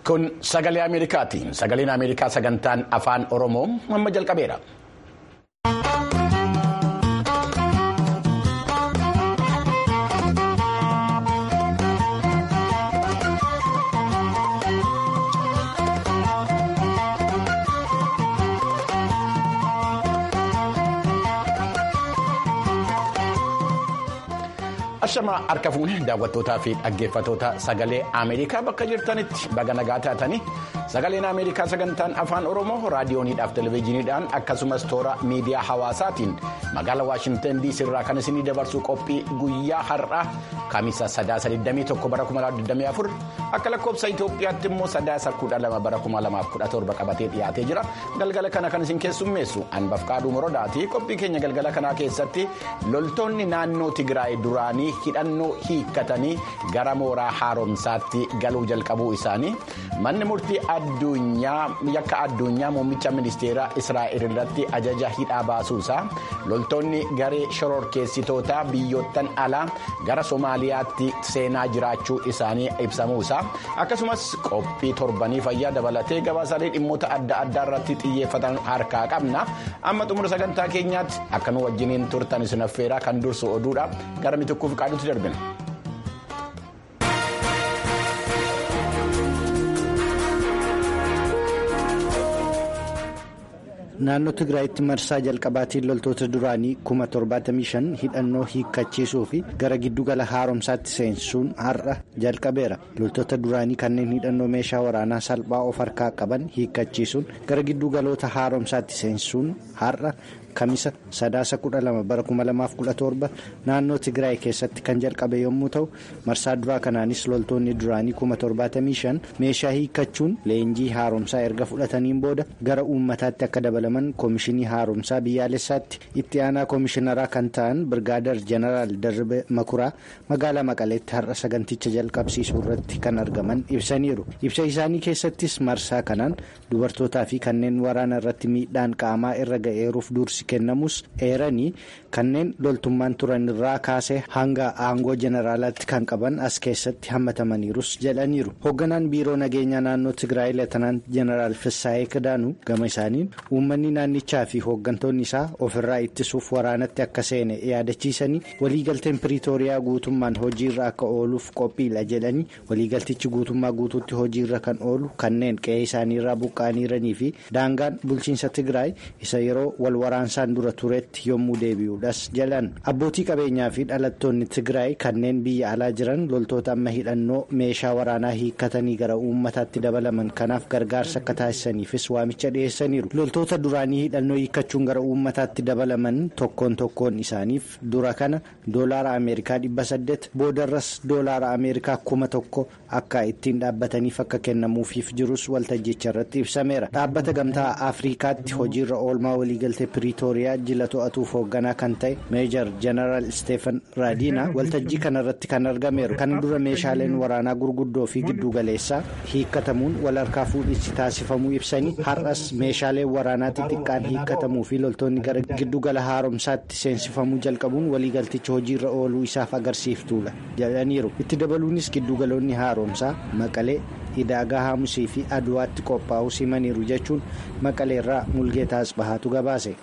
Kun sagalee Ameerikaati. Sagaleen Ameerikaa sagantaan afaan Oromoo amma jalqabeera. Ashamaa harka fuunee daawwattootaa fi dhaggeeffattoota sagalee Ameerikaa bakka jirtanitti baga nagaa taatanii sagaleen Ameerikaa sagantaan afaan Oromoo raadiyooniidhaaf televezyiiniidhaan akkasumas toora miidiyaa hawaasaatiin magaalaa Waashintan DC irraa kan isinii dabarsu qophii guyyaa har'aa kamisa sadaasa 21 bara 2024 akka lakkoofsa Itoophiyaatti immoo sadaasa 12 bara 2017 qabatee dhiyaatee jira galgala kana kan isin keessummeessu Anbafqaaduu Morodaati qophii keenya galgala kanaa keessatti loltoonni naannoo Tigraay duraanii. hidhannoo hiikkatanii gara mooraa haaromsaatti galuu jalqabuu isaanii manni murtii addunyaa yakka addunyaa muummicha ministeeraa israa'el irratti ajaja hidhaa baasuusaa loltoonni garee shororkeessitootaa biyyoottan alaa gara soomaaliyaatti seenaa jiraachuu isaanii ibsamuusaa akkasumas qophii torbanii fayyaa dabalatee gabaasaalee dhimmoota adda addaa irratti xiyyeeffatan harkaa qabna amma xumura sagantaa keenyaatti akka nu wajjiniin turtan isin affeeraa kan dursu oduudha gara mitukkuuf qaadutti darbina. naannoo tigraayitti marsaa jalqabaatiin loltoota duraanii kuma 75 hidhannoo hiikkachiisuu fi gara giddugala haaromsaatti seensuun har'a jalqabeera loltoota duraanii kanneen hidhannoo meeshaa waraanaa salphaa of harkaa qaban hiikkachiisuun gara giddugaloota haaromsaatti seensuun har'a kamisa sadaasa 12 bara 2017 naannoo tigraay keessatti kan jalqabe yommuu ta'u marsaa duraa kanaanis loltoonni duraanii kuma 75 meeshaa hiikkachuun leenjii haaromsaa erga fudhataniin booda gara uummataatti akka dabalaman koomishinii haaromsaa biyyaalessaatti itti aanaa koomishinaraa kan ta'an birgaadar jeneraal darbe makuraa magaalaa maqaleetti har'a saganticha jalqabsiisuu irratti kan argaman ibsaniiru ibsa isaanii keessattis marsaa kanaan dubartootaa fi kanneen waraana irratti miidhaan qaamaa irra ga'eeruuf dursi kennamus eeranii kanneen loltummaan turan irraa kaasee hanga aangoo jeneraalaatti kan qaban as keessatti hammatamaniirus jedhaniiru hoogganaan biiroo nageenyaa naannoo tigraay leetanant jeneraal fissaayee kidaanuu gama isaaniin uummanni naannichaa fi hooggantoonni isaa ofirraa ittisuuf waraanatti akka seene yaadachiisanii waliigalteen piriitooriyaa guutummaan hojiirra akka ooluuf qophiidha jedhanii waliigaltichi guutummaa guutuutti hojiirra kan oolu kanneen qe'ee isaaniirraa buqqa'aniiranii fi daangaan bulchiinsa tigraay isa yeroo wal waraansaan dura turetti yommuu deebi'uudhas jedhan abbootii qabeenyaa fi dhalattoonni tigraay kanneen biyya alaa jiran loltoota amma hidhannoo meeshaa waraanaa hiikkatanii gara uummataatti dabalaman kanaaf gargaarsa akka taasisaniifis waamicha dhiyeessaniiru loltoota duraanii hidhannoo hiikkachuun gara uummataatti dabalaman tokkoon tokkoon isaaniif dura kana doolaara ameerikaa dhibba saddeet boodarras doolaara ameerikaa kuma tokko akka ittiin dhaabbataniif akka kennamuufiif jirus waltajjicha irratti ibsameera dhaabbata gamtaa afriikaatti hojiirra oolmaa waliigaltee piriitooriyaa jila to'atuuf hoogganaa kan ta'e meejar jeneraal isteefan raadiina waltajjii kanarratti kan argameeru kana dura meeshaaleen waraanaa gurguddoo fi giddugaleessaa hiikkatamuun wal harkaa fuudhinsi taasifamuu ibsanii har'as meeshaaleen waraanaa xixiqqaan hiikkatamuu fi loltoonni gara giddugala haaromsaatti seensifamuu jalqabuun waliigalticha hojiirra ooluu isaaf agarsiiftuudha jedhaniiru itti dabaluunis giddugaloonni haaromsaa maqalee hidaagaa haamusii fi aduwaatti qophaa'uu simaniiru jechuun maqaleerraa mulgeetaa asbahaatu gabaase.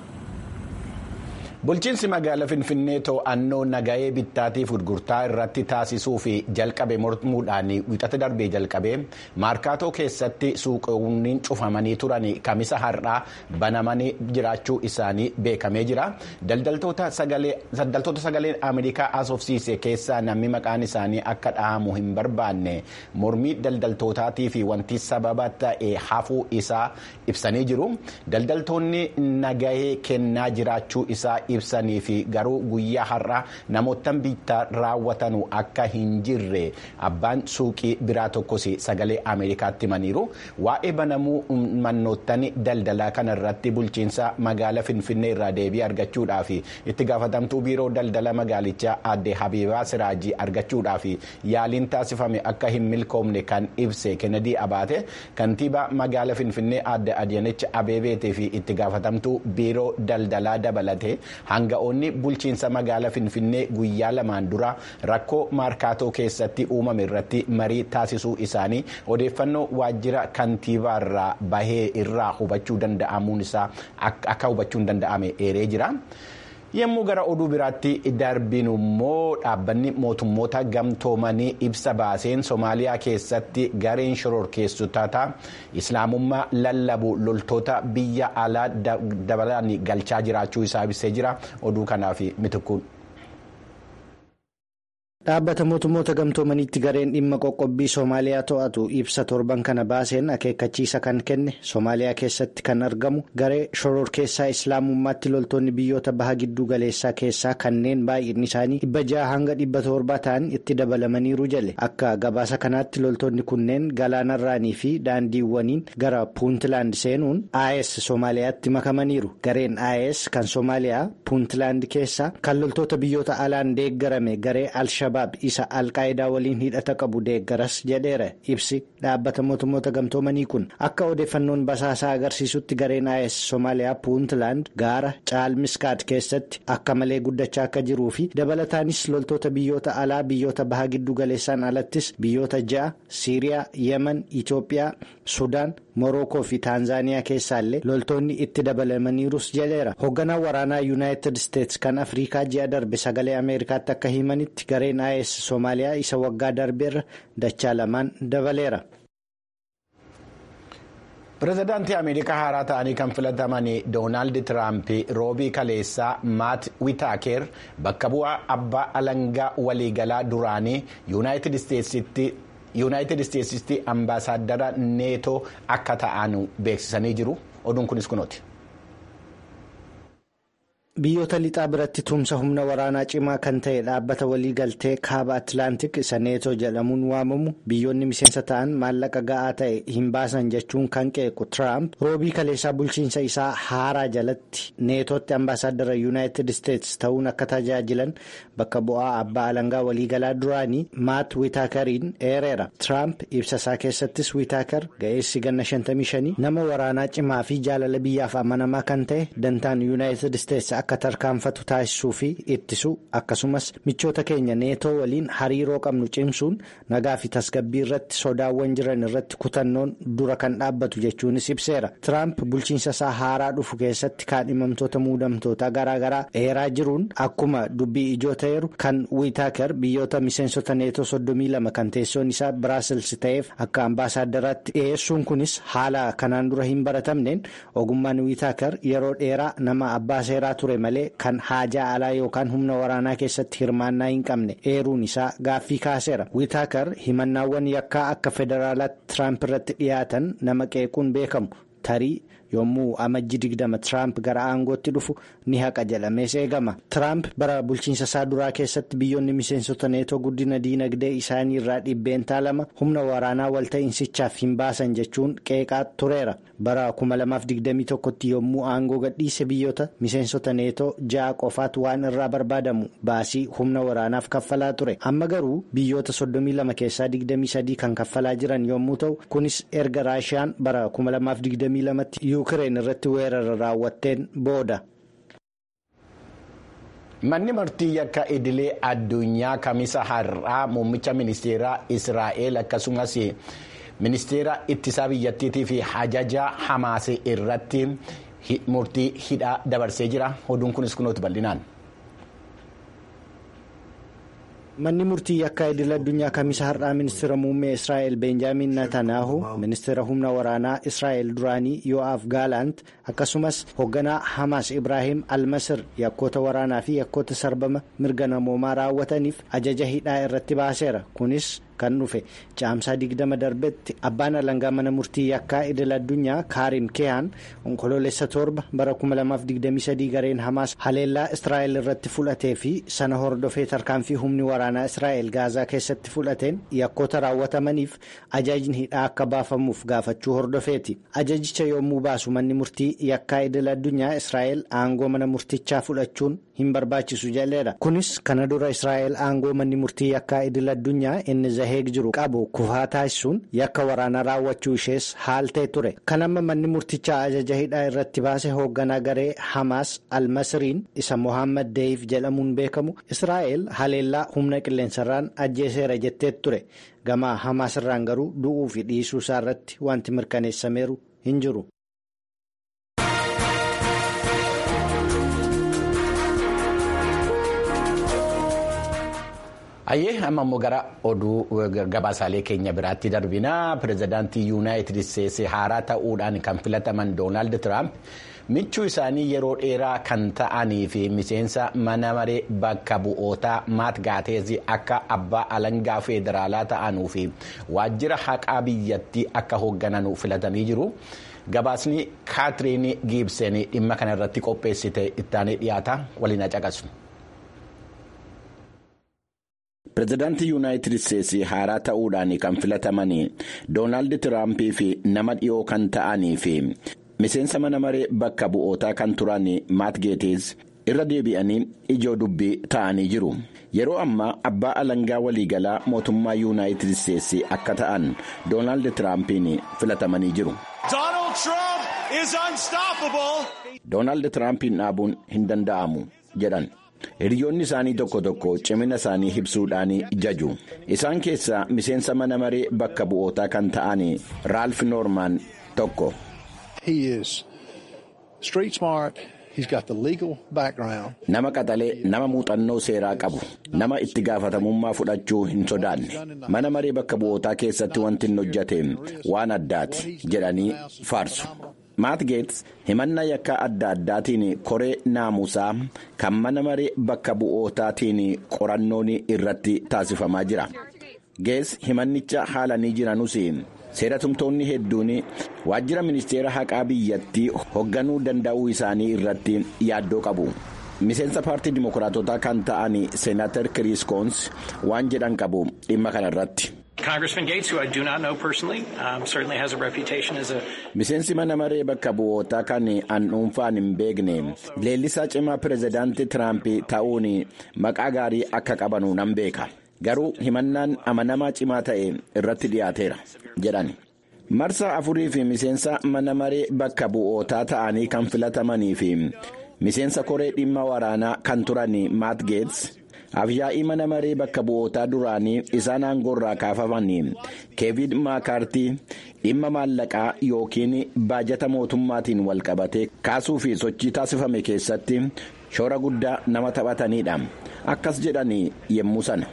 bulchiinsi magaalaa finfinnee to'annoo nagahee bittaatiif gurgurtaa irratti taasisuu fi jalqabe mormuudhaan wixata darbee jalqabee maarkaatoo keessatti suuqoonni cufamanii turan kamisa har'aa banamanii jiraachuu isaanii beekamee jira daldaltoota sagaleen ameerikaa asoofsiise keessaa namni maqaan isaanii akka dhahamu hin barbaanne mormii daldaltootaatii fi wanti sababa ta'e hafuu isaa ibsanii jiru daldaltoonni nagahee kennaa jiraachuu isaa ibsanii fi garuu guyyaa har'a namootaan bittaa raawwatanu akka hin jirre abbaan suuqii biraa tokkos sagalee ameerikaatti himaniiru waa'ee banamuu mannoottan daldalaa kana irratti bulchiinsa magaala finfinnee irraa deebii argachuudhaaf itti gaafatamtuu biiroo daldala magaalichaa aadde habiibaa siraajii argachuudhaaf yaaliin taasifame akka hin milkoomne kan ibse kennedy abaate kantiibaa magaala finfinnee aadde adiyanicha abeebeetii fi itti gaafatamtuu biiroo daldalaa dabalate hanga'oonni bulchiinsa magaalaa finfinnee guyyaa lamaan dura rakkoo maarkaatoo keessatti uumame irratti marii taasisuu isaanii odeeffannoo waajjira kantiibaarraa bahee irraa hubachuu danda'amuun isaa akka hubachuun danda'ame eeree jira. yommuu gara oduu biraatti darbinu immoo dhaabbanni mootummoota gamtoomanii ibsa baaseen soomaaliyaa keessatti gareen shororkeessitoota islaamummaa lallabu loltoota biyya alaa dabalaan galchaa jiraachuu isaa ibsee jira oduu kanaaf mitikkuun. dhaabbata mootummoota gamtoomaniitti gareen dhimma qoqqobbii soomaaliyaa to'atu ibsa torban kana baaseen akeekkachiisa kan kenne soomaaliyaa keessatti kan argamu garee shororkeessaa islaamummaatti loltoonni biyyoota baha gidduu galeessaa keessaa kanneen baay'inni isaanii dhibba jaha hanga dhibba torbaa ta'an itti dabalamaniiru jale akka gabaasa kanaatti loltoonni kunneen galaanarraanii fi daandiiwwaniin gara puuntland seenuun as soomaaliyaatti makamaniiru gareen as kan soomaaliyaa puuntland keessaa kan loltoota biyyoota alaan deeggarame garee alshabaab isa alqaayidaa waliin hidhata qabu deeggaras jedheera ibsi dhaabbata mootummoota gamtoomanii kun akka odeeffannoon basaasaa agarsiisutti gareen as soomaaliyaa puuntland gaara caalmiskaat keessatti akka malee guddachaa akka jiruu fi dabalataanis loltoota biyyoota alaa biyyoota baha giddu galeessaan alattis biyyoota ja'a siiriyaa yemen itoophiyaa sudaan morookoo fi taanzaaniyaa keessaallee loltoonni itti dabalamaniirus jedheera hoogganaan waraanaa yuunaayitid isteetsi kan afriikaa ji'a darbe sagalee ameerikaatti akka himanitti gareen as soomaaliyaa isa waggaa darbeerra dachaa lamaan dabaleera. pireezidaantii ameerikaa haaraa ta'anii kan filataman doonaald tiraamp roobii kaleessaa maat wiitaaker bakka bu'aa abbaa alangaa waliigalaa duraanii yuunaayitid isteetsitti. yuunaayitid isteetsitti ambaasaaddara neetoo akka ta'an beeksisanii jiru oduun kunis kunooti. biyyoota lixaa biratti tumsa humna waraanaa cimaa kan ta'e dhaabbata waliigaltee kaaba atlaantik isa neetoo jedhamuun waamamu biyyoonni miseensa ta'an maallaqa ga'aa ta'e hin baasan jechuun kan qeequ tiraamp roobii kaleessaa bulchiinsa isaa haaraa jalatti neetootti ambaasaaddara yuunaayitid isteetsi ta'uun akka tajaajilan bakka bu'aa abbaa alangaa waliigalaa duraanii maat wiitaakariin eereera tiraamp ibsa isaa keessattis wiitaakar ga'eessi ganna 55 nama waraanaa cimaa fi jaalala biyyaaf amanamaa kan ta'e dantaan yuunaayitid isteetsi akka tarkaanfatu taasisuu fi ittisu akkasumas michoota keenya neetoo waliin hariiroo qabnu cimsuun nagaa fi tasgabbii irratti sodaawwan jiran irratti kutannoon dura kan dhaabbatu jechuunis ibseera tiraamp bulchiinsa isaa haaraa dhufu keessatti kaadhimamtoota muudamtoota garaagaraa eeraa jiruun akkuma dubbii ijoo ta'eeru kan wiitaaker biyyoota miseensota neetoo soddomii lama kan teessoon isaa biraasils ta'eef akka ambaasaaddaraatti dhiyeessuun kunis haala kanaan dura hin baratamneen ogummaan wiitaaker yeroo dheeraa nama abbaa seeraa ture malee kan haajaa alaa yookaan humna waraanaa keessatti hirmaannaa hin qabne eeruun isaa gaaffii kaaseera wiitaakar himannaawwan yakkaa akka federaalaatti tiraamp irratti dhiyaatan nama qeequun beekamu tarii yommuu amajji digdama tiraamp gara aangootti dhufu ni haqa jedhamees eegama tiraamp bara bulchiinsa isaa duraa keessatti biyyoonni miseensota neetoo guddina diinagdee isaanii irraa dhibbeentaa lama humna waraanaa walta'iinsichaaf hin baasan jechuun qeeqaa tureera bara 2021tti yommuu aangoo gadhiise biyyoota miseensota neetoo ja'a qofaatu waan irraa barbaadamu baasii humna waraanaaf kaffalaa ture amma garuu biyyoota 32 keessaa 23 kan kaffalaa jiran yommuu ta'u kunis erga raashiyaan bara 2022tti yuukireen irratti weerara raawwatteen booda. manni murtii yakka idilee addunyaa kamisa har'aa muummicha ministeeraa israa'el akkasumas ministeera ittisaa biyyattiitii fi hajaja hamaas irratti murtii hidhaa dabarsee jira oduun kunis kunooti bal'inaan. manni murtii yakka idil addunyaa kamisa har'aa ministeera muummee israa'el beenjaamin natanaahu ministeera humna waraanaa israa'el duraanii yo'aaf gaalaant akkasumas hoogganaa hamaas ibraahim almasir yakkoota waraanaa fi yakkoota sarbama mirga namoomaa raawwataniif ajaja hidhaa irratti baaseera kunis kan dhufe caamsaa digdama darbetti abbaan alangaa mana murtii yakkaa idil addunyaa kaarim keehan onkoloolessa torba bara 2023 gareen hamaas haleellaa israa'el irratti fudhatee fi sana hordofee tarkaanfii humni waraanaa israa'el gaazaa keessatti fudhateen yakkoota raawwatamaniif ajajni hidhaa akka baafamuuf gaafachuu hordofeeti ajajicha yommuu baasu manni murtii yakkaa idil addunyaa israa'el aangoo mana murtichaa fudhachuun hin barbaachisu jedheera kunis kana dura israa'el aangoo manni murtii yakkaa idil addunyaa inni the Hague jiru qabu kufaa taasisuun yakka waraanaa raawwachuu ishees haaltee ture. Kan amma manni murtichaa ajaja hidhaa irratti baase hoogganaa garee Hamaas Almasriin isa Mohaammed Deif jedhamuun beekamu Israa'el haleellaa humna qilleensarraan ajjeeseera jettee ture. Gama Hamaas irraan garuu du'uu fi dhiisuu isaa irratti wanti mirkaneessameeru hin jiru. Ayyee amma immoo gara oduu gabaasaalee keenya biraatti darbinaa pirezidaantii yuunaayitid isteetsi haaraa ta'uudhaan kan filataman doonaald tiraamp michuu isaanii yeroo dheeraa kan ta'anii fi miseensa mana maree bakka bu'ootaa maat gaateezi akka abbaa alangaa federaalaa ta'anuu fi waajjira haqaa biyyattii akka hoogganan filatanii jiru. Gabaasni kaatiriin giibseen dhimma kana irratti qopheessite ittaanee dhiyaata waliin caqasu. pirezidaantii yuunaayitid isteetsi haaraa ta'uudhaan kan filataman doonaald tiraampii fi nama dhiyoo kan ta'anii fi miseensa mana maree bakka bu'ootaa kan turan maat geeteez irra deebi'anii ijoo dubbii ta'anii jiru yeroo ammaa abbaa alangaa waliigalaa mootummaa yuunaayitid isteetsi akka ta'an doonaald tiraampiin filatamanii jiru. doonaald tiraampiin dhaabuun hin danda'amu jedhan. hiriyoonni isaanii tokko tokko cimina isaanii ibsuudhaan jaju isaan keessaa miseensa mana maree bakka bu'ootaa kan ta'an raalf noormaan tokko. nama qaxalee nama muuxannoo seeraa qabu nama itti gaafatamummaa fudhachuu hin sodaanne mana maree bakka bu'ootaa keessatti wanti hin hojjate waan addaati jedhanii faarsu. maat geets himannaa yakkaa adda addaatiin koree naamusaa kan mana maree bakka bu'ootaatiin qorannoon irratti taasifamaa jira geets himannicha haalanii jiranus seeratumtoonni hedduun waajjira ministeera haqaa biyyattii hoogganuu danda'uu isaanii irratti yaaddoo qabu miseensa paartii dimokiraatotaa kan ta'an seenaatar kiriis koons waan jedhan qabu dhimma kana irratti. miseensi mana maree bakka bu'ootaa kan an dhuunfaan hin beekne leellisaa cimaa pirezidaantii tiraamp ta'uun maqaa gaarii akka qabanu nan beeka garuu himannaan amanamaa cimaa ta'e irratti dhiyaateera jedhan marsaa afurii fi miseensa mana maree bakka bu'ootaa ta'anii kan filatamanii fi miseensa koree dhimma waraanaa kan turan maat geets. afyaa'ii mana maree bakka bu'ootaa duraanii isaan aangoorraa kaafamanii keevid maakaartii dhimma maallaqaa yookiin baajata mootummaatiin walqabatee kaasuu fi sochii taasifame keessatti shoora guddaa nama taphatanidha akkas jedhanii yemmuu sana.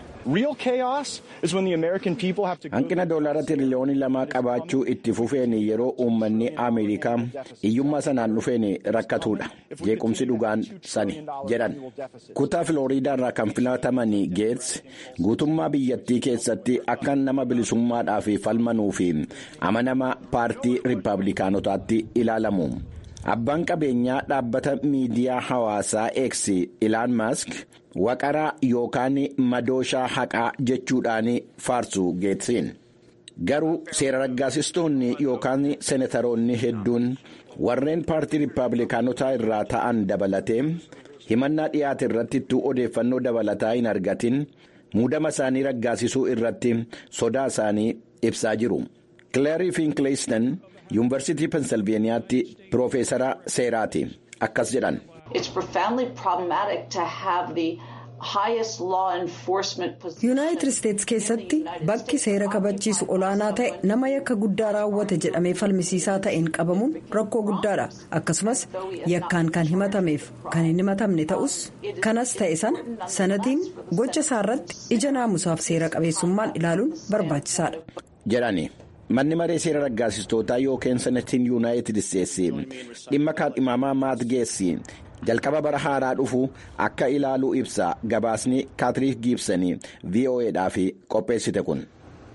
hanqina doolaara tiriliyoonii lamaa qabaachuu itti fufeen yeroo uummanni ameerikaa hiyyummaa sanaan dhufeen rakkatuudha jeequmsi dhugaan sani jedhan kutaa filooriidaarraa kan filataman geets guutummaa biyyattii keessatti akka nama bilisummaadhaaf falmanuu fi amanamaa paartii riippaabilikaanotaatti ilaalamu. abbaan qabeenyaa dhaabbata miidiyaa hawaasaa X ilaan maask waqaraa yookaan madooshaa haqaa jechuudhaan faarsu geetsiin garuu seera raggaasistoonni yookaan seenataroonni hedduun warreen paartii riippaabilikaanotaa irraa ta'an dabalatee himannaa dhiyaate irratti odeeffannoo dabalataa hin argatin muudama isaanii raggaasisuu irratti sodaa isaanii ibsaa jiru kileerii fiinkleestan. yuunivarsiitii pensilveeniyaatti piroofeesara seeraati akkas jedhan. yuunaayitid isteetsi keessatti bakki seera kabachiisu olaanaa ta'e nama yakka guddaa raawwate jedhamee falmisiisaa ta'een qabamuun rakkoo guddaadha akkasumas yakkaan kan himatameef kan hin himatamne ta'us kanas ta'e sana sanatiin gocha isaarratti ija naamusaaf seera qabeessummaan ilaaluun barbaachisaadha. jedhani. manni maree seera raggaasistootaa yookiin senetiin yuunaayitid isteetsi dhimma kaadhimamaa maat geessi jalqaba bara haaraa dhufu akka ilaaluu ibsa gabaasni kaatiriin giibsanii vo'edhaaf qopheessite kun.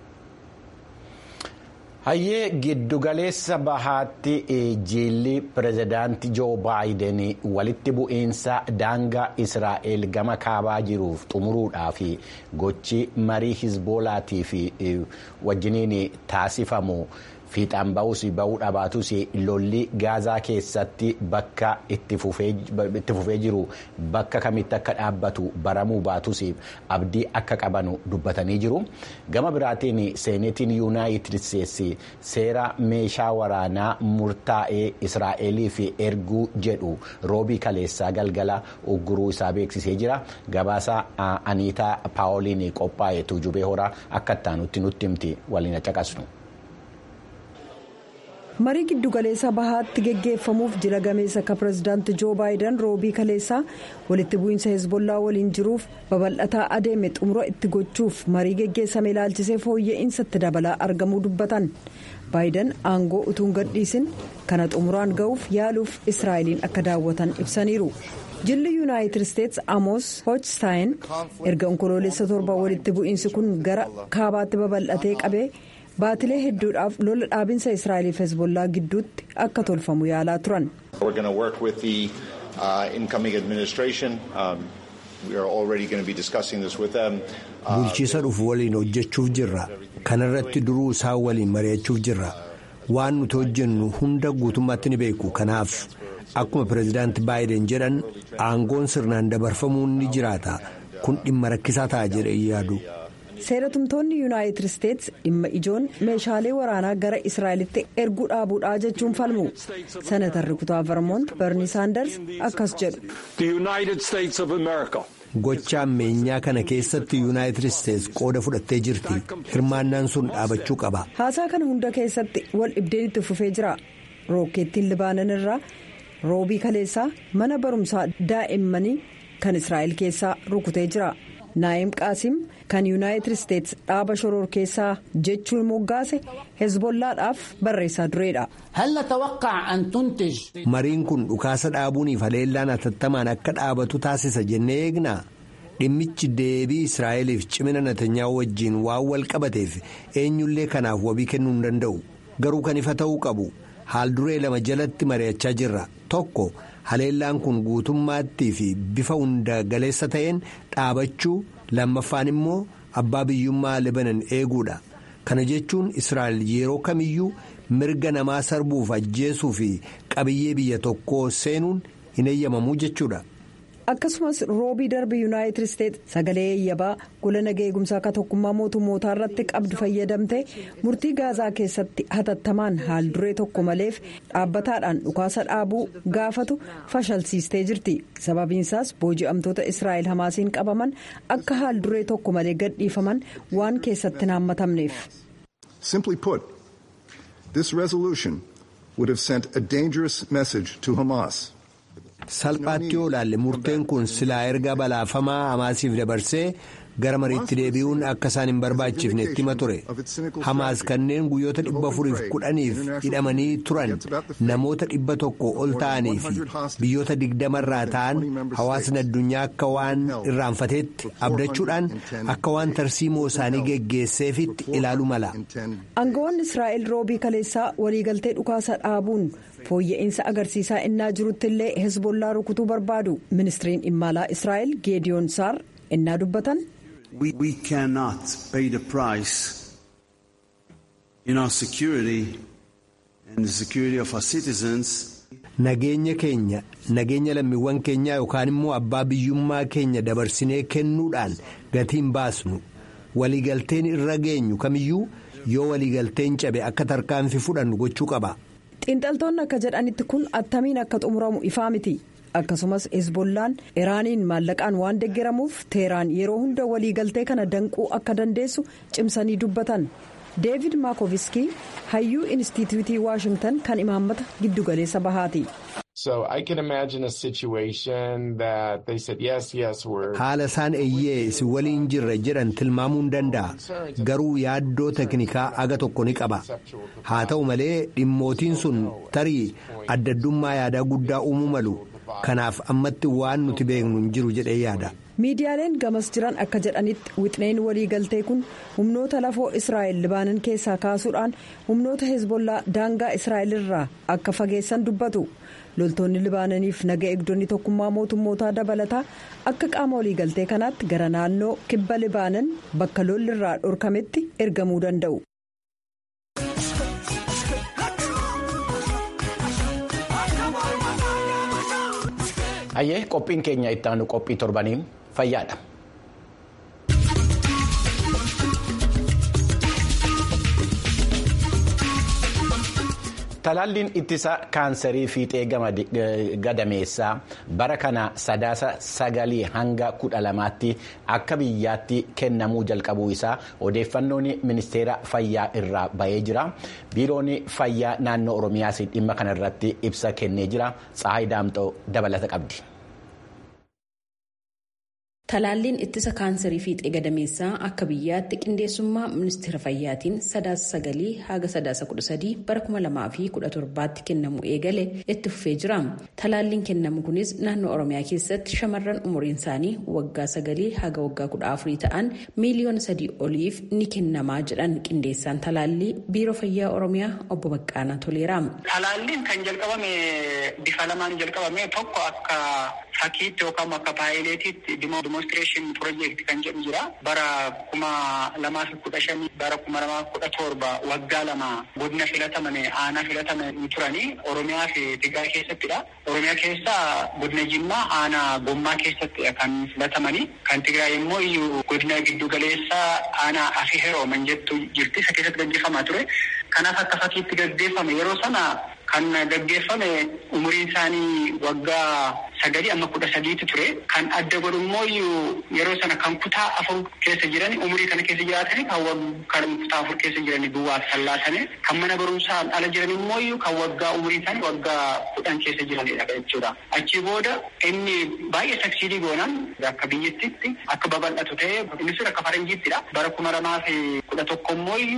hayyee giddugaleessa bahaatti jiilli pirezidaantii joo baayiden walitti bu'iinsa daangaa israa'el gama kaabaa jiruuf xumuruudhaaf gochi marii hizboolaatii fi wajjiniin taasifamu fiixaan ba'uus ba'uu dhabaatus lolli gaazaa keessatti bakka itti fufee jiru bakka kamitti akka dhaabbatu baramuu baatus abdii akka qabanu dubbatanii jiru gama biraatiin seenetiin yuunaayitid isteetsi seera meeshaa waraanaa murtaa'ee israa'eliif erguu jedhu roobii kaleessaa galgala ugguruu isaa beeksisee jira gabaasa aniitaa paawoliin qophaa'e tuujubee horaa akka ittaanutti nutti himti waliin caqasnu. marii giddugaleessa bahaatti geggeeffamuuf jila gameessa akka pirezidaanti joo baayidan roobii kaleessaa walitti bu'iinsa hezbollaa waliin jiruuf babal'ataa adeeme xumura itti gochuuf marii geggeessame ilaalchisee fooyya'insa itti dabalaa argamuu dubbatan baayidan aangoo utuun gadhiisin kana xumuraan ga'uuf yaaluuf israa'eliin akka daawwatan ibsaniiru. jilli yuunaayitid isteetsi amoos hochstaayin erga onkoloolessa torba walitti bu'iinsi kun gara kaabaatti babal'atee qabee. baatilee hedduudhaaf lola dhaabinsa israa'eliif hezbollaa gidduutti akka tolfamu yaalaa turan. bulchiisa dhufu waliin hojjechuuf jirra kanarratti duruu isaan waliin mari'achuuf jirra waan nuti hojjennu hunda guutummaatti ni beeku kanaaf akkuma pireezidaanti baayiden jedhan aangoon sirnaan dabarfamuun ni jiraata kun dhimma rakkisaa ta'a jedhee yaadu. seeratumtoonni yuunaayitid isteetsi dhimma ijoon meeshaalee waraanaa gara israa'elitti erguu dhaabuudhaa jechuun falmu senatarri kutaa vermoont berni saanders akkas jedhu. gocha ammeenyaa kana keessatti yuunaayitid isteetsi qooda fudhattee jirti hirmaannaan sun dhaabachuu qaba. haasaa kana hunda keessatti wal dhibdeen itti fufee jira rookeettiin libaanan irraa roobii kaleessaa mana barumsaa daa'immanii kan israa'el keessaa rukutee jira. naa'im qaasim kan yuunaayitid isteetsi dhaaba shoror keessaa jechuun moggaase hezbollaadhaaf barreessaa dureedha. mariin kun dhukaasa dhaabuuniif haleellaan atattamaan akka dhaabatu taasisa jennee eegnaa dhimmichi deebii israa'eliif cimina natanyaa wajjiin waan wal qabateef eenyullee kanaaf wabii kennuu hin danda'u garuu kan ifa ta'uu qabu haal duree lama jalatti mari'achaa jirra tokko. haleellaan kun guutummaattii fi bifa hunda galeessa ta'een dhaabachuu lammaffaan immoo abbaa biyyummaa libanan eeguudha kana jechuun israa'el yeroo kamiyyuu mirga namaa sarbuuf ajjeesuu fi qabiyyee biyya tokkoo seenuun hin eeyyamamuu jechuudha. akkasumas roobii darbe yuunaayitid isteetsi sagalee yabbaa gola nagaa eegumsaa akka tokkummaa mootummootaa irratti qabdu fayyadamte murtii gaazaa keessatti hatattamaan haal duree tokko maleef dhaabbataadhaan dhukaasa dhaabuu gaafatu fashalsiistee jirti sababiinsaas booji'amtoota israa'el hamaasiin qabaman akka haal duree tokko malee gadhiifaman waan keessatti naammatamneef. Simply put, this resolution would have sent a dangerous message to Hamas. salphaatti yoo ilaalle murteen kun silaa erga balaafamaa hamaasiif dabarsee gara mariitti deebi'uun akka isaan hin barbaachifne itti hima ture hamaas kanneen guyyoota dhibba afuriif kudhaniif hidhamanii turan namoota dhibba tokko ol ta'anii fi biyyoota digdamarraa ta'an hawaasni addunyaa akka waan irraanfateetti abdachuudhaan akka waan tarsiimoo isaanii geggeesseefitti ilaalu mala. aangawoonni israa'el roobii kaleessaa waliigaltee dhukaasa dhaabuun. fooyya'insa agarsiisaa innaa jirutti illee hezbollaa rukutuu barbaadu ministiriin dhimma alaa israa'el geediyoon saar innaa dubbatan. we cannot pay the price in our security and the security of our citizens. nageenya keenya nageenya lammiiwwan keenyaa yookaan immoo abbaa biyyummaa keenya dabarsinee kennuudhaan gatiin baasnu waliigalteen irra geenyu kamiyyuu yoo waliigalteen cabe akka tarkaanfii fudhannu gochuu qaba. xiinxaltoonni akka jedhanitti kun attamiin akka xumuramu ifaa miti akkasumas hezbollaan iraaniin maallaqaan waan deggeramuuf teeraan yeroo hunda waliigaltee kana danquu akka dandeessu cimsanii dubbatan deevid maakoviskii hayyuu inistituutii waashingtan kan imaammata giddugaleessa bahaati. haala isaan eeyyee isin waliin jirra jedhan tilmaamuu hin danda'a garuu yaaddoo teknikaa aga tokko ni qaba haa ta'u malee dhimmootiin sun tarii addaddummaa yaadaa guddaa uumuu malu kanaaf ammatti waan nuti beeknu hin jiru jedhee yaada. miidiyaaleen gamas jiran akka jedhanitti wixneen waliigaltee kun humnoota lafoo israa'el libaanan keessaa kaasuudhaan humnoota hezbollaa daangaa israa'el irraa akka fageessan dubbatu loltoonni libaananiif naga eegdonni tokkummaa mootummootaa dabalataa akka qaama waliigaltee kanaatti gara naannoo kibba libaanan bakka lolli irraa dhorkametti ergamuu danda'u. Hayyee qophiin keenya itti aanu qophii torbanii fayyaadha. Talaalliin ittisa kaansarii fiixee gadameessaa bara kana sadaasa sagalii hanga kudha lamaatti akka biyyaatti kennamuu jalqabuu isaa odeeffannoon ministeera fayyaa irraa bahee jira. Biiroon fayyaa naannoo Oromiyaas dhimma kanarratti ibsa kennee jira. Tsahaay Daamxoo dabalata qabdi. Talaalliin ittisa kaansarii fiixee gadameessaa akka biyyaatti qindeessummaa ministeera fayyaatiin sadaasa sagalii haga sadaasa kudha sadii bara kuma lamaa fi kudha torbaatti kennamu eegale itti fufee jira. Talaalliin kennamu kunis naannoo Oromiyaa keessatti shamarran umuriin isaanii waggaa sagalii haga waggaa kudha afurii ta'an miiliyoona sadii oliif ni kennamaa jedhan qindeessaan talaallii biiroo fayyaa Oromiyaa obbo Baqqaanaa Toleera. Talaalliin kan jalqabame bifa lamaan jalqabame tokko akka fakkiitti yookaan akka paayileetiitti dimoonstireeshin piroojeekti kan jedhu jira. Bara kuma lamaa fi kudha shanii bara kuma lamaa fi kudha torba waggaa lama godina filataman aanaa filataman turanii Oromiyaa fi Tigraay keessattidha. Oromiyaa keessa godina Jimmaa aanaa Gommaa keessattidha kan filatamanii. Kan Tigraay immoo iyyuu godina giddu galeessaa aanaa Afii Herooman jettu jirti. Isa keessatti gaggeeffamaa ture. Kanaaf akka fakkiitti gaggeeffame yeroo sana kan gaggeeffame umuriin isaanii waggaa sagalii amma kudha sadiitti ture. Kan adda godhu immoo yeroo sana kan kutaa afur keessa jiran umurii kana keessa jiraatanii kan kutaa afur keessa jiran duwwaaf sallaasanii kan mana barumsaan ala jiran immoo kan waggaa umurii isaanii waggaa kudhan keessa jiranidha jechuudha. Achi booda inni baay'ee saksiidii goonaan akka biyyattitti akka babal'atu ta'ee inni sun akka faranjiittidha. Bara kuma lamaa fi kudha tokko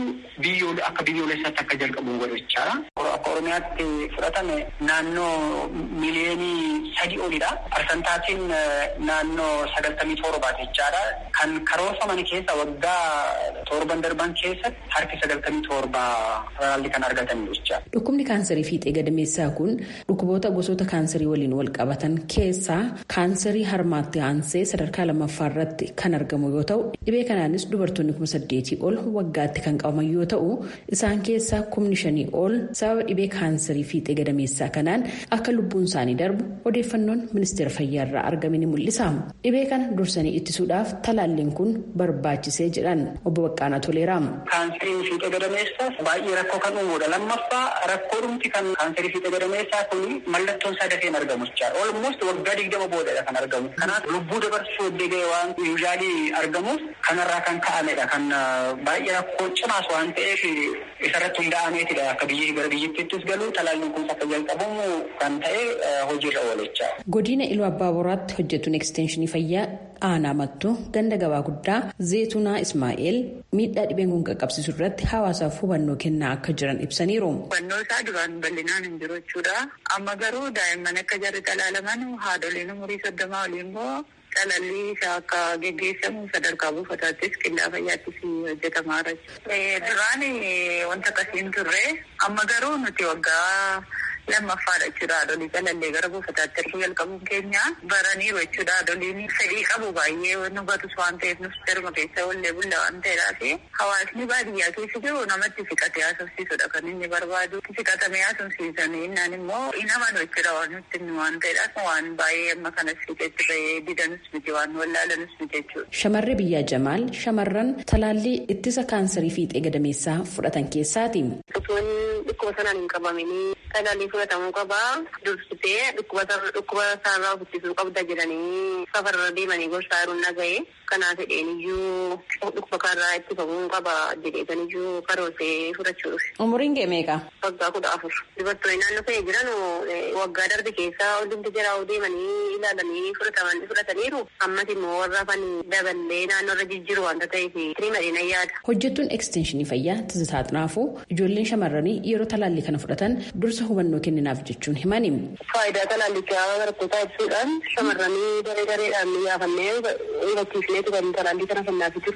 immoo akka biyyoolessaatti akka jalqabu godhu jechaadha. Akka Oromiyaatti fudhatame naannoo miliyoonii sadii olidha. Parsentaatiin naannoo sagaltamii torbaati jechaadha. Kan karoorfaman keessa waggaa torban darban keessa harki sagaltamii torba talaalli kan argatanidha jechaadha. Dhukkubni kaansarii fiixee gadameessaa kun dhukkuboota gosoota kaansarii waliin wal qabatan keessaa kaansarii harmaatti aansee sadarkaa lammaffaa irratti kan argamu yoo ta'u dhibee kanaanis dubartoonni kuma saddeetii ol waggaatti kan qabaman yoo ta'u isaan keessaa kumni shanii ol sababa dhibee kaansarii fiixee gadameessaa kanaan akka lubbuun isaanii darbu odeeffannoon ministeera fayyaa irraa argame ni mul'isa. Dhibee kana dursanii ittisuudhaaf talaalliin kun barbaachisee jedhan obbo Baqqaanaa Toleera. Kaansariin fiixee gadameessaas baay'ee rakkoo kan uumuudha. Lammaffaa rakkoo dhumti kan kaansarii fiixee gadameessaa kun mallattoon isaa dafee hin argamu jechaadha. Olmost waggaa digdama boodadha kan argamu. Kanaaf lubbuu dabarsuu eddee ga'e waan yuuzaalii argamuuf kanarraa kan ka'amedha. Kan baay'ee rakkoo cimaas waan ta'eef isarratti hunda'ameetidha. Akka biyyi gara biyyattiittis galu talaalliin kun akka jalqabamu kan ta'e hojiirra oolchaa. Godina Iluu Abbaa Boraatti hojjetuun ekstenshinii fayyaa aanaa mattuu ganda gabaa guddaa zeetunaa Ismaa'eel miidhaa dhibeen kun qaqqabsiisu irratti hawaasaaf hubannoo kennaa akka jiran ibsaniiru. Hubannoo isaa duraan bal'inaan hin jiru jechuudha. Amma garuu daa'imman akka jarri talaalaman haadholiin umurii soddomaa olii immoo talaalli isaa akka geggeessamu sadarkaa buufataattis qillaa fayyaattis hojjetamaa jira. Duraan wanta akkasii hin turre amma garuu nuti waggaa lammaffaadha jechuudha. Haadholii calallee gara buufataatti erguu jalqabuun keenya baraniiru jechuudha. Haadholiin fedhii qabu baay'ee nu batus waan ta'eef nus darma keessa ollee bulla waan ta'eedhaaf hawaasni baadiyyaa keessa jiru namatti siqatee haasofsiisudha kan inni barbaadu. Siqatamee haasofsiisanii innaan immoo hin amanu jechuudha waan nutti waan ta'eedhaaf waan baay'ee amma kanas siqetti ba'ee didanus miti waan wallaalanus miti jechuudha. Shamarri biyyaa Jamaal shamarran talaallii ittisa kaansarii fiixee gadameessaa fudhatan keessaati. Utuun dhukkuba sanaan hin qabaminii talaallii fudhatamuu qabaa dursitee dhukkuba isaarraa of ittisuu qabda jedhanii safarra deemanii gorsaa jiruun dhaga'e kanaa fedheen iyyuu dhukkuba kanarraa ittifamuu qaba jedheetan iyyuu karoorsee fudhachuuf. Umuriin kee meeqa? Waggaa kudha afur. Dubartoonni naannoo kee jiran waggaa darbe keessa hundumti jiraa deemanii ilaalanii fudhataman fudhataniiru ammas immoo warra afan daballee naannoo irra jijjiiru waanta ta'eef tirii madina yaada. Hojjettuun ekstenshinii fayyaa Tizitaa Xinaafuu ijoolleen shamarranii yeroo talaallii kana fudhatan dursa hubannoo kenninaaf jechuun himani. Faayidaa talaallichaa barattootaa ibsuudhaan shamarranii daree dareedhaan yaafannee hubachiifneetu kan talaallii kana kennaafii turre.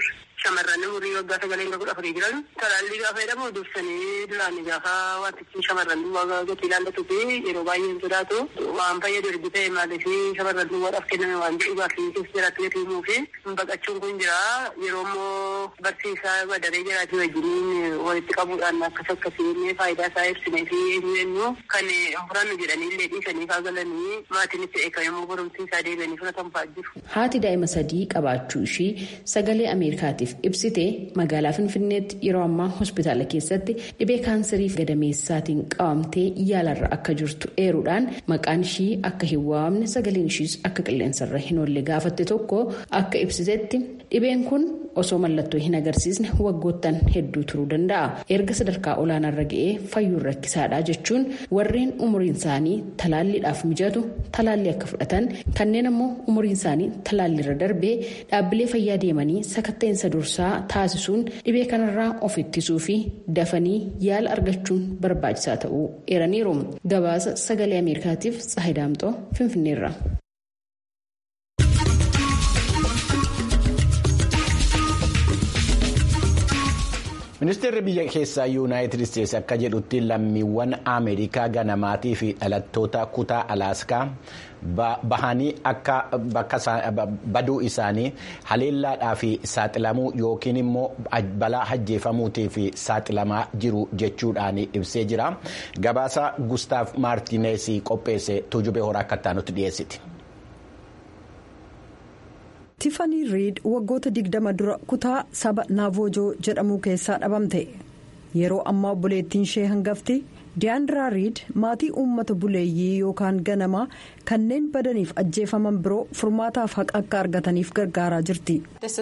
shamarran umurii waggaa sagalee hanga kudha afurii jiran talaallii gaafa jedhamu dursanii duraan gaafa wantichi shamarran gatii ilaallatu fi yeroo baay'ee hin sodaatu waan fayyadu ergi ta'e maaliif shamarran duwwaadhaaf kenname waan jedhu gaaffii keessa jiraatti gati himuu fi baqachuun kun jira yeroo immoo barsiisaa badaree jiraatii wajjiniin walitti qabuudhaan akkas akkasiin faayidaa isaa ibsinee fi eenyu eenyu kan furannu jedhanii illee dhiisanii faa galanii maatiin itti eegamuu barumsi isaa deebi'anii fudhatan fa'aa jiru. Haati daa'ima sadii qabaachuu ishii sagalee Ameerikaatiif ibsite magaalaa Finfinneetti yeroo ammaa hospitaala keessatti dhibee kaansarii gadameessaatiin qabamtee yaalarra akka jirtu eeruudhaan maqaan ishii akka hin waamne sagaleen ishiis akka qilleensarra hin oolle gaafatte tokko akka ibsitetti dhibeen kun osoo mallattoo hin agarsiisne waggoottan hedduu turuu danda'a. Erga sadarkaa olaanaarra ga'ee fayyuun rakkisaadha jechuun warreen umuriin isaanii talaalliidhaaf mijatu talaallii akka fudhatan kanneen ammoo umuriin isaanii talaalliirra darbee dhaabbilee fayyaa deemanii sakatta'insa dursaa taasisuun dhibee kanarraa of ittisuu fi dafanii yaala argachuun barbaachisaa ta'uu eeraniiru. Gabaasa sagalee Ameerikaatiif Tsahidaamxoo Finfinneerra. ministeerri biyya keessaa yuunaayitid isteetsi akka jedhutti lammiiwwan ameerikaa ganamaatii fi dhalattoota kutaa alaaskaa bahanii akka baduu isaanii haleellaadhaa fi saaxilamuu yookiin immoo balaa ajjeefamuutii fi saaxilamaa jiru jechuudhaan ibsee jira gabaasa gustaaf maartiineesii qopheesse tuujubee horaa akka taanutti dhiyeessiti. tifanii riid waggoota digdama dura kutaa saba naavoojoo jedhamu keessaa dhabamte yeroo ammaa obboleettiin ishee hangafti diyaandiraa riid maatii uummata buleeyyii yookaan ganamaa kanneen badaniif ajjeefaman biroo furmaataaf haqa akka argataniif gargaaraa jirti.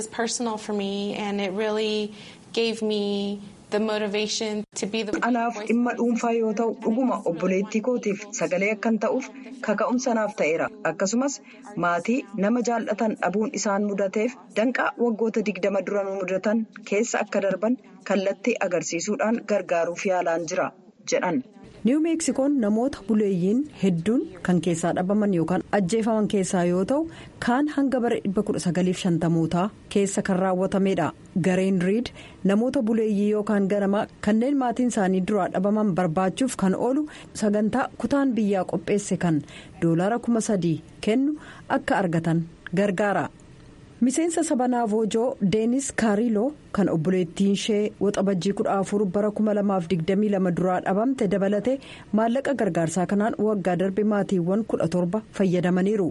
anaaf dhimma dhuunfaa yoo ta'u dhuguma obboleettii kootiif sagalee akkan ta'uuf kaka'umsa naaf ta'eera akkasumas maatii nama jaallatan dhabuun isaan mudateef danqaa waggoota digdama dura nu mudatan keessa akka darban kallattii agarsiisuudhaan gargaaruuf yaalaan jira jedhan. niiw meeksikoon namoota buleeyyiin hedduun kan keessaa dhabaman yookaan ajjeefaman keessaa yoo ta'u kaan hanga bara 1950mootaa keessa kan raawwatamedha gareen riid namoota buleeyyii yookaan ganamaa kanneen maatiin isaanii duraa dhabaman barbaachuuf kan oolu sagantaa kutaan biyyaa qopheesse kan doolaara kuma sadii kennu akka argatan gargaara. miseensa saba naavoojoo deenis kaariloo kan obboleettiin ishee waxabajjii kudha afur bara kuma lamaaf digdamii lama duraa dhabamte dabalate maallaqa gargaarsaa kanaan waggaa darbe maatiiwwan kudha torba fayyadamaniiru.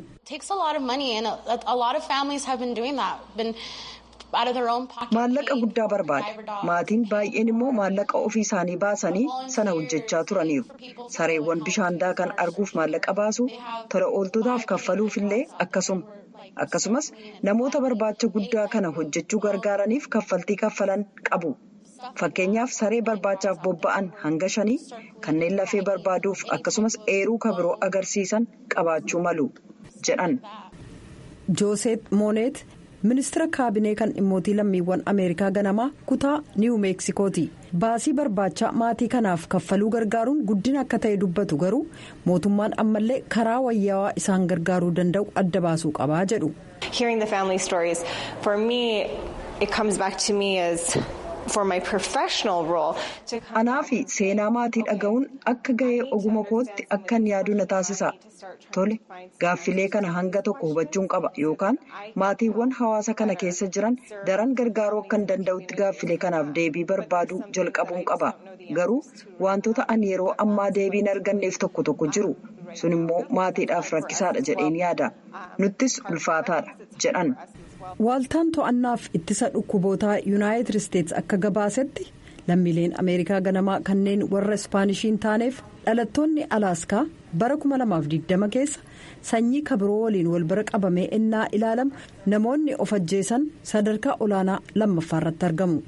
maallaqa guddaa barbaada maatiin baay'een immoo maallaqa ofii isaanii baasanii sana hojjechaa turaniiru sareewwan bishaan daakan arguuf maallaqa baasu tola ooltotaaf kaffaluufillee akkasuma. akkasumas namoota barbaacha guddaa kana hojjechuu gargaaraniif kaffaltii kaffalan qabu fakkeenyaaf saree barbaachaaf bobba'an hanga shanii kanneen lafee barbaaduuf akkasumas eeruu kabiroo agarsiisan qabaachuu malu jedhan. jooseet mooneet ministira kaabinee kan dhimmootii lammiiwwan ameerikaa ganamaa kutaa niiw meeksikooti baasii barbaacha maatii kanaaf kaffaluu gargaaruun guddina akka ta'e dubbatu garuu mootummaan ammallee karaa wayyaawaa isaan gargaaruu danda'u adda baasuu qabaa jedhu. anaa fi seenaa maatii dhaga'uun akka gahee oguma kootti akkan yaaduu na taasisa tole gaaffilee kana hanga tokko hubachuun qaba yookaan maatiiwwan hawaasa kana keessa jiran daran gargaaruu akkan danda'utti gaaffilee kanaaf deebii barbaaduu jalqabuun qaba garuu wantoota ani yeroo ammaa deebiin arganneef tokko tokko jiru sun immoo maatiidhaaf rakkisaadha jedheen yaada nuttis ulfaataadha jedhan. waaltaan to'annaaf ittisa dhukkubootaa yuunaayitid isteetsi akka gabaasetti lammiileen ameerikaa ganamaa kanneen warra ispaanishiin taaneef dhalattoonni alaaskaa bara 2020 keessa sanyii kabiroo waliin wal bira qabamee innaa ilaalamu namoonni of ajjeesan sadarkaa olaanaa lammaffaa irratti argamu.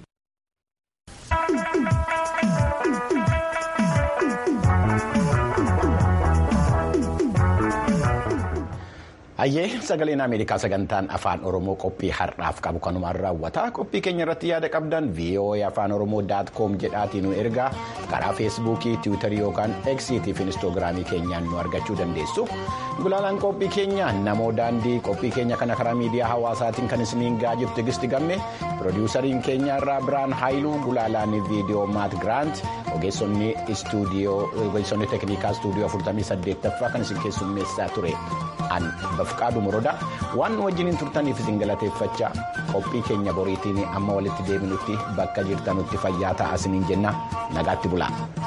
Hayyee sagaleen Ameerikaa sagantaan afaan Oromoo qophii har'aaf qabu kanumaan raawwata. Qophii keenya irratti yaada qabdan VOA afaan Oromoo daat koom jedhaatiin nu ergaa karaa feesbuukii, tiwiitarii yookaan eksiitii fi inistoogiraamii keenyaan nu argachuu dandeessu. Gulaalaan qophii keenya namoo daandii qophii keenya kana karaa miidiyaa hawaasaatiin kan isiniin gahaa jirtu Tigisti Gamme piroodiwusariin keenya irraa Biraan Haayiluu gulaalaan viidiyoo Maat Giraant ogeessonni ogeessonni teeknikaa istuudiyoo 48ffaa kan isin keessummeessaa ture. an bafqaadu morodaa waan wajjiniin turtaniif isin galateeffachaa qophii keenya boriitiin amma walitti deebinutti bakka jirtanutti fayyaa ta'aa isiniin jenna nagaatti bulaa.